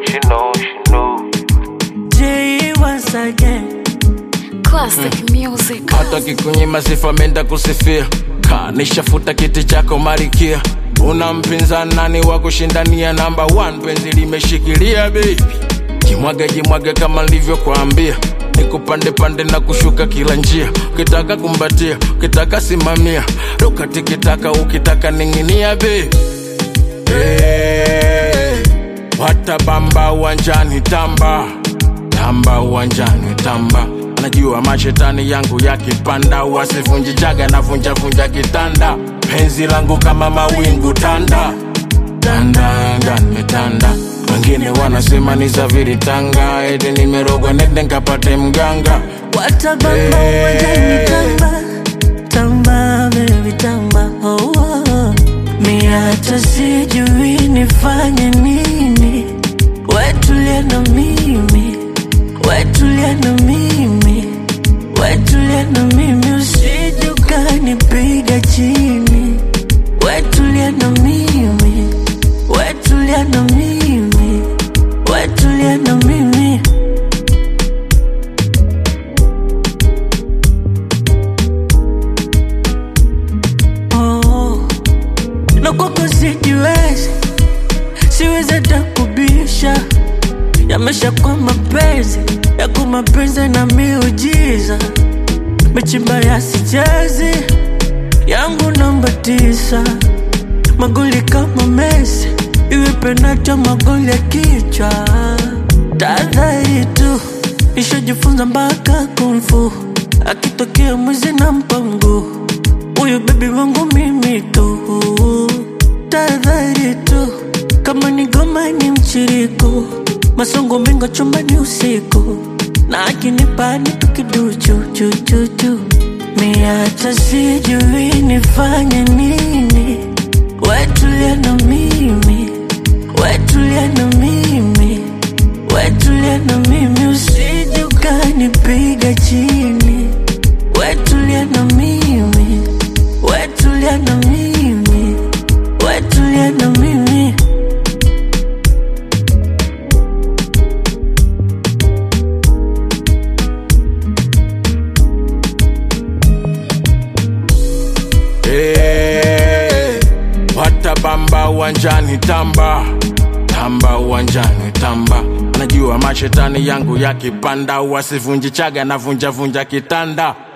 she know, she know. J once again. Classic music. hata kikunyima sifa menda kusifia kanishafuta kiti chako marikia una mpinzani nani wa kushindania namba 1 penzi limeshikilia baby jimwage jimwage kama nilivyokuambia nikupande pande na kushuka kila njia ukitaka kumbatia ukitaka simamia ruka tikitaka ukitaka ning'inia baby hey, watabamba uwanjani tamba tamba uwanjani tamba anajua mashetani yangu yakipanda wasivunji jaga na vunja vunja kitanda penzi langu kama mawingu tanda tanda anga nimetanda wengine wanasema ni zaviri tanga eti nimerogwa nende nkapate mganga Watabamba Hey. uwanjani tamba. Tamba baby tamba. Oh, oh, oh. Mi hata sijui nifanye nini. Wetulia na mimi. Wetulia na mimi. Wetulia na mimi usije ukanipiga chini. Wetulia na mimi. Wetulia na mimi. Wetulia na mimi. oh. na kwako sijiwezi, siwezi hata kubisha, yamesha kwa mapenzi yako mapenzi na miujiza, mechimba yasichezi yangu namba tisa, magoli kama Messi, iwe penati au magoli ya kichwa, tahadhari tu, nishajifunza mpaka kumfu, akitokea mwizi na mpango huyu bebi wangu mimi tu, tahadhari tu, kama ni goma ni mchiriko, masongo mengo chumbani usiku, na akinipa ni tukiduchu chu chu chu, mi hata sijui nifanye nini, wetulia na mimi, wetulia na mimi, wetulia na mimi, usije ukanipiga chini, wetulia na mimi, wetulia na mimi, wetulia na mimi. hey, watabamba uwanjani tamba tamba uwanjani tamba anajua mashetani yangu yakipanda wasivunji chaga na vunja vunja kitanda